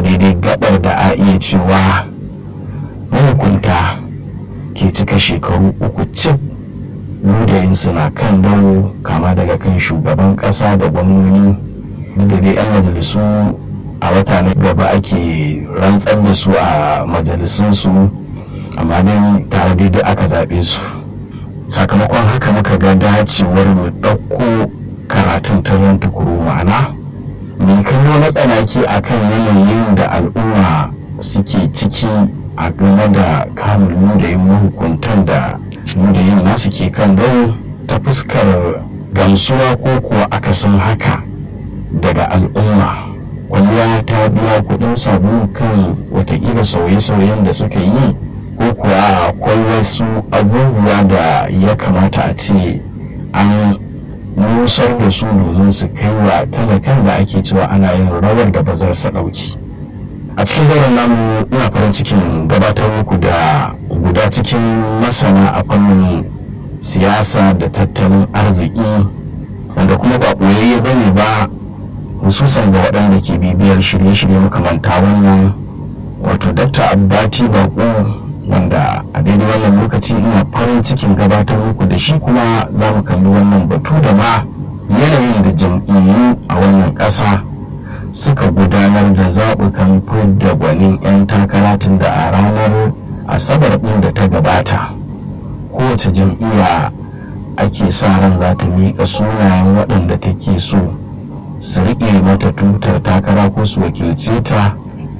a daidai gabar da a iya cewa mahukunta ke cika shekaru uku cif ludayinsu na kan dawo kama daga kan shugaban ƙasa da gwamnoni da dai 'yan majalisu a wata na gaba ake rantsar da su a majalisunsu amma dai tare daidai aka zaɓe su sakamakon haka muka ga dacewar mu ɗauko karatun taron tukuru ma'ana mai kallo na tsanaki akan yanayin da al'umma suke ciki a game da kamun ludayin mahukuntan da ludayin nasu ke kan dau ta fuskar gamsuwa ko kuwa akasin haka daga al'umma kwalliya ta biya kudin sabulu kan watakila sauye-sauyen da suka yi ko kuwa akwai wasu abubuwa da ya kamata a ce an nusar da su domin su kai wa talakan da ake cewa ana yin rawar da bazar sa ɗauki a cikin zauren namu ina farin cikin gabatar muku da guda cikin masana a fannin siyasa da tattalin arziki wanda kuma ba ɓoyayye bane ba hususan ga waɗanda ke bibiyar shirye-shirye makamanta wannan wato dakta abbati bako wanda a daidai wannan lokaci ina farin cikin gabatar muku da shi kuma za mu kalli wannan batu da ma yanayin da jam'iyyu a wannan ƙasa suka gudanar da zaɓukan fidda gwanin 'yan takara tun da a ranar asabar ɗin da ta gabata kowace jam'iyya ake sa ran za ta miƙa sunayen waɗanda take so su riƙe mata tutar takara ko su wakilce ta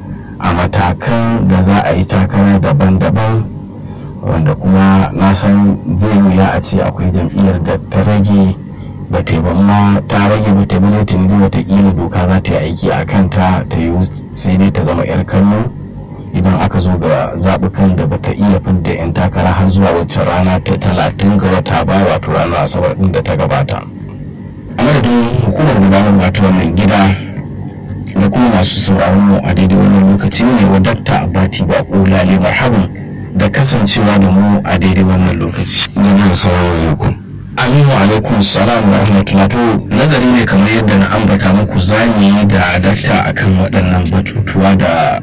a matakan da za a yi takara daban-daban wanda kuma na san zai wuya a ce akwai jam'iyyar da ta rage ba ta yi ma ta rage ba ta bi ta ne watakila doka za ta yi aiki a kanta ta yi sai dai ta zama 'yar kallo idan aka zo ga zaɓukan da ba ta iya fidda 'yan takara har zuwa wacce rana ta talatin ga wata ba wato ranar asabar ɗin da ta gabata a madadin hukumar gudanarwa ta wannan gida da kuma masu sauraron mu a daidai wannan lokaci ne wa dakta abati bako lale marhaban da kasancewa da mu a daidai wannan lokaci jama'a salamu alaikum aminu alaikum salam wa rahmatullah to nazari ne kamar yadda na ambata muku zani da dakta akan waɗannan batutuwa da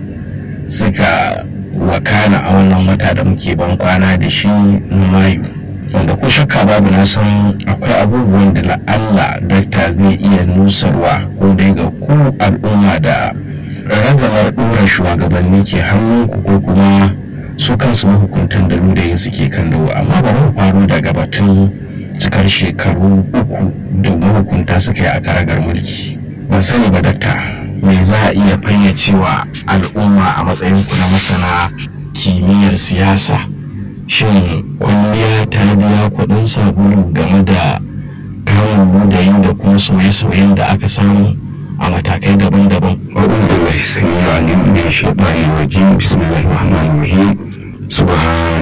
suka wakana a wannan wata da muke ban kwana da shi na mayu wanda ko shakka babu na san akwai abubuwan da la'alla dakta zai iya nusarwa ko dai ga ku al'umma da ragamar ɗora shugabanni ke hannunku ko kuma su kansu mahukuntan da ludayin suke kan dawo amma bari mu faro daga batun cikar shekaru uku da mahukunta suka yi a karagar mulki ban sani ba dakta me za a iya fayyacewa al'umma a matsayinku na masana kimiyyar siyasa shin kwalliya ta biya kuɗin sabulu game da kamun ludayi da kuma sauye-sauyen da aka samu a matakai daban-daban. أعوذ بالله السميع العليم من الشيطان الرجيم بسم الله الرحمن الرحيم سبحان